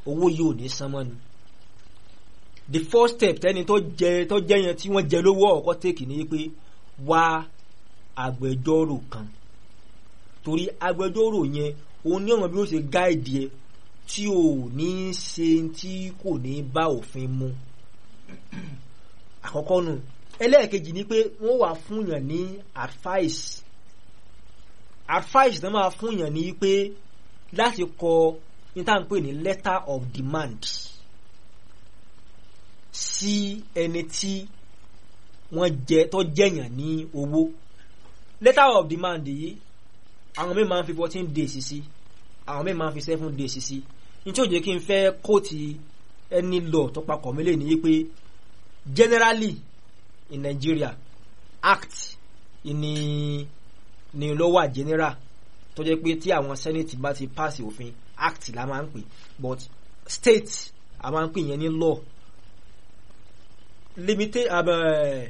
owó yìí ò ní san mọ́ ni the first step tẹ́ni tó jẹ tó jẹ yẹn tí wọ́n jẹ lówó ọ̀kọ́ tèkì ni pé wá agbẹjọ́rò kan torí agbẹjọ́rò yẹn òun ní ọ̀nà bí ó ṣe gáìdì ẹ tí ò ní ṣe tí kò ní bá òfin mu àkọ́kọ́ nù ẹlẹ́ẹ̀kejì ni pé wọ́n wà fúnyàn ní advice advice náà máa fúnyàn ní pé láti kọ ní tá à ń pè ní letter of demand sí ẹni tí wọ́n jẹ tó jẹ̀yàn ní owó letter of demand yìí àwọn mi máa ń fi fourteen days sí àwọn mi máa ń fi seven days sí nítorí ó jẹ́ kí n fẹ́ kóòtù ẹni lọ tó papọ̀ mi lè ní pé generally in Nigeria act ni ni ló wà general tó jẹ́ pé tí àwọn senate bá ti pass òfin act la máa ń pè but state a máa ń pè yẹn ní law limited uh,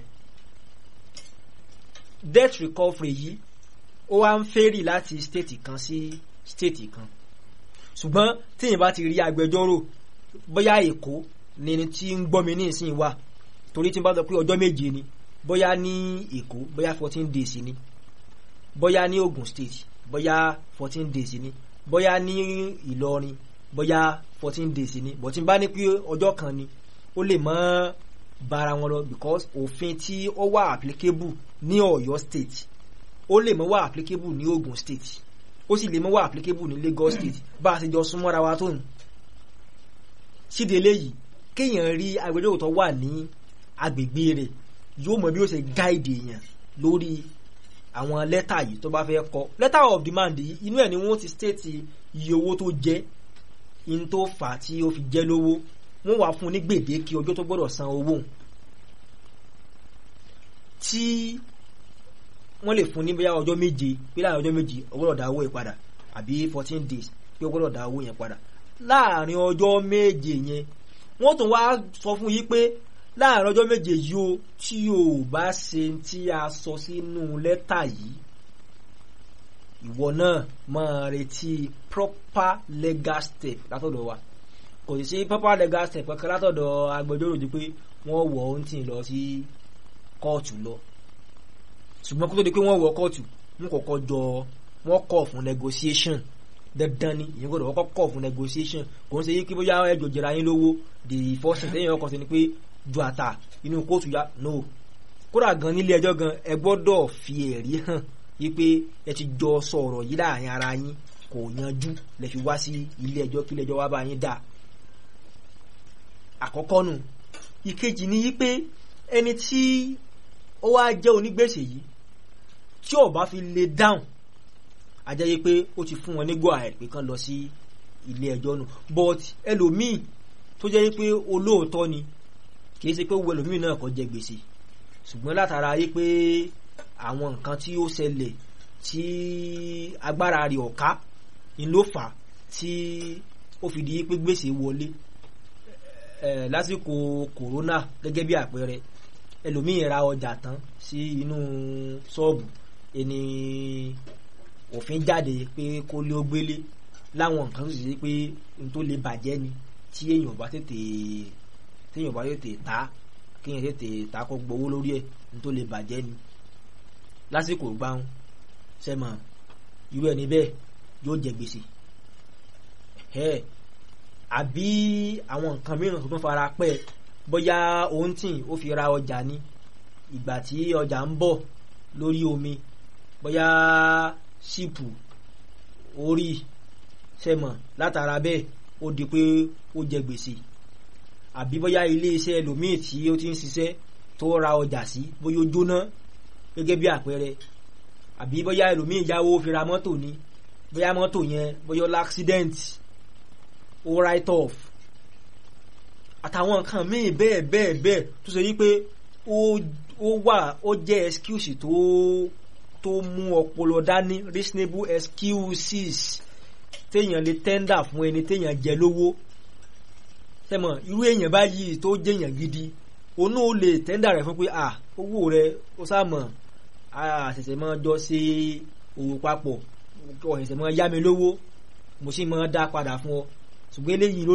debt recovery yìí ó wá ń fẹ́rì láti state kan sí state kan ṣùgbọ́n tíyìn bá ti rí agbẹjọ́rò bóyá èkó ni ẹni tí ń gbọ́ mi ní ìsìn wà torí tí n bá sọ pé ọjọ́ méje ni bóyá ní èkó bóyá fourteen days ni bóyá ní Ogun State bóyá fourteen days ni bóyá ní Ìlọrin bóyá fourteen days ni bó tí n bá ní pé ọjọ́ kan ni ó lè mọ́ bára wọn lọ because òfin tí ó wà applicable ní Ọ̀yọ́ State ó lè mọ́ wà applicable ní Ogun State ó sì lè mọ́ wà applicable ní Lagos State bá a ṣe jọ súnmọ́ra wa tó nù síde eléyìí kéèyàn rí agbẹjọ́rò tó wà ní agbègbè rẹ̀ yóò mọ bí ó ṣe gáìdì èèyàn lórí àwọn lẹ́tà yìí tó bá fẹ́ kọ letter of demand yìí inú ẹ̀ ni wọ́n ti state iye owó tó jẹ́ in tó fà á tí ó fi jẹ́ lówó wọ́n wà fún un ní gbèdéke ọjọ́ tó gbọ́dọ̀ san owó tí wọ́n lè fún ní bóyá ọjọ́ méje pé láàrin ọjọ́ méje ó gbọ́dọ̀ dá owó yẹn padà àbí fourteen days pé ó gbọ́dọ̀ dá owó yẹn padà láàrin ọjọ́ méje yẹn wọ́n tún wá sọ fún yí pé láàrin ọjọ́ méje yìí o tí o bá ṣe tí a sọ sínú lẹ́tà yìí ìwọ náà máa retí proper legal step látọ̀dọ̀ wa kò sí sí proper legal step kankan látọ̀dọ̀ agbẹjọ́rò di pé wọ́n wọ̀ ọ́n tì lọ sí kóòtù lọ ṣùgbọ́n kó tó di pé wọ́n wọ kóòtù wọ́n kọ́kọ́ jọ wọ́n kọ̀ fún negotiation dandan ni ìyẹn gbọ́dọ̀ kọ́kọ́ kọ̀ fún negotiation kò ń ṣe yí kí bóyá ẹjọ́ jẹra yín lówó the first thing tẹ́yìn ọkọ̀ sí ni pé ju àtà inú kóòtù ya no kódà gan nílé ẹjọ́ gan ẹ gbọ́dọ̀ fi ẹ̀rí hàn wípé ẹ ti jọ sọ̀rọ̀ yìí láàrin ara yín kò yanjú lẹ fi wá sí ilé ẹjọ́ kí ilé ẹjọ́ wá bá yín dà àkọ́kọ́ nù ìkejì ni wípé ẹni tí ó wá jẹ́ onígbèsè yìí tí ó bá fi lè dáhùn a jẹ́ yí pé ó ti fún wọn ní go ahead pé kán lọ sí ilé ẹjọ́ nù but ẹlòmíì tó jẹ́ yí pé olóòótọ́ ni kì í ṣe pé wo ẹlòmíì náà kò jẹ gbèsè ṣùgbọ́n látara yí pé àwọn nǹkan tí ó ṣẹlẹ̀ tí agbára rẹ̀ ọ̀ká ni ló fà á tí ó fi di pé gbèsè wọlé ẹ̀ lásìkò kòrónà gẹ́gẹ́ bí àpẹẹrẹ ẹlòmíì ra ọjà tán sí inú ṣọ́ọ̀bù ẹni òfin jáde pé kó lé ó gbélé láwọn nǹkan tó sì ṣe pé n tó lè bàjẹ́ ni tí èèyàn bá tètè téèyàn bá tètè ta kéèyàn tètè ta kó gbowó lórí ẹ̀ n tó lè bàjẹ́ ni lásìkò gbáhùn sẹ́mọ̀ irú ẹni bẹ́ẹ̀ yóò jẹ gbèsè ẹ̀ àbí àwọn nǹkan mìíràn tó tún fara pẹ́ bóyá òun tì ó fi ra ọjà ni ìgbà tí ọjà ń bọ̀ lórí omi bóyá ṣìpù orí sẹ́mọ̀ látara bẹ́ẹ̀ ó di pé ó jẹ gbèsè àbí bóyá ilé iṣẹ́ ẹlòmíì tí ó ti ń ṣiṣẹ́ tó ra ọjà sí bóyá ó jóná gẹ́gẹ́ bí àpẹẹrẹ àbí bóyá ẹlòmíì yáwó fi ra mọ́tò ni bóyá mọ́tò yẹn bóyá ó l'accident ó write off àtàwọn nǹkan míì bẹ́ẹ̀ bẹ́ẹ̀ bẹ́ẹ̀ tó ṣe wípé ó wà ó jẹ́ excuse tó tó mú ọpọlọ dání reasonable excuses téèyàn lè tender fún ẹni téèyàn jẹ lówó tẹmọ irú èèyàn báyìí tó jẹyàn gidi onú ó lè tender rẹ fún pé à owó rẹ ó sàmọ àṣẹ̀ṣẹ̀ máa jọ ṣe òwò papọ̀ ọ̀ṣẹ̀ṣẹ̀ máa yá mi lówó mo sì máa dá padà fún ọ ṣùgbọ́n eléyìí ló